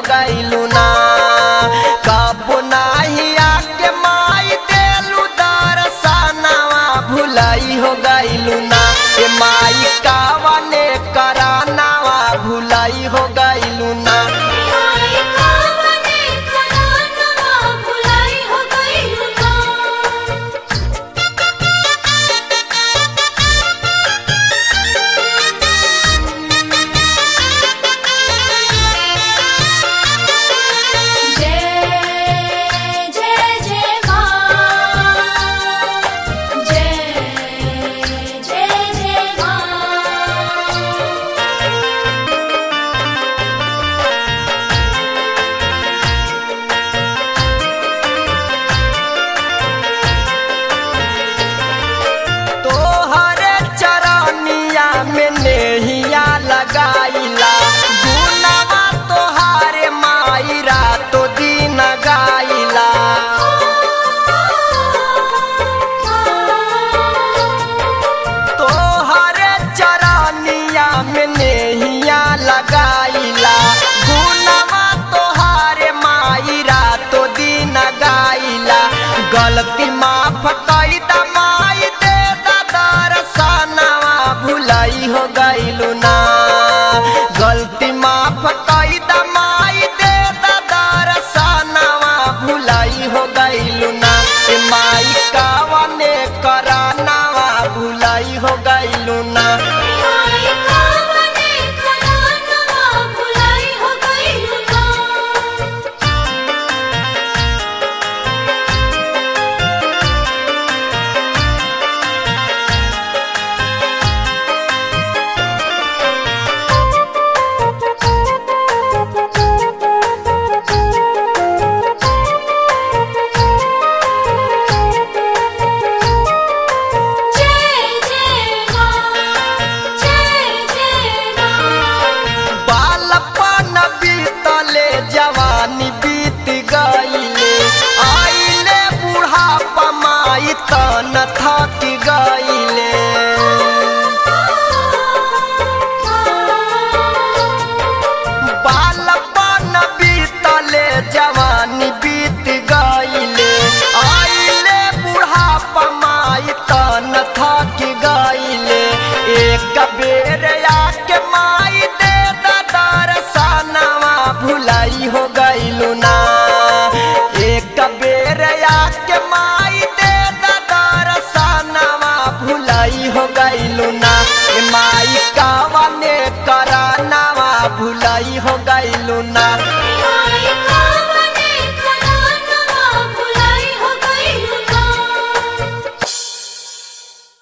गइलू ना कबो नाही आके माई देलू दरसनवा भुलाई हो गइलू ना ए माई कावने करानावा भुलाई हो गइलू ना माई कावने करानवा भुलाई हो गइलू ना जय जय जय मां जय जय जय मां तोहरे चरनिया में नेहिया लगाइला गुनवा तोहारे माई रातो दिन गाइला तोहरे चरनिया में नेहिया लगाइला गुनवा तोहारे माई रातो दिन गाइला गलती माफ कई दा माई दे दा दरसनवा भुलाई हो गइलू ना गलती माफ कई दा माई दे दा दरसनवा भुलाई हो गइलू ना ए माई कावने करानावा भुलाई हो गइलू ना माई कावने करानवा भुलाई हो गइलू ना जय जय मां जय जय मां बालपन बीतले जवानी बीत गईले आइले बुढ़ापा माई तन था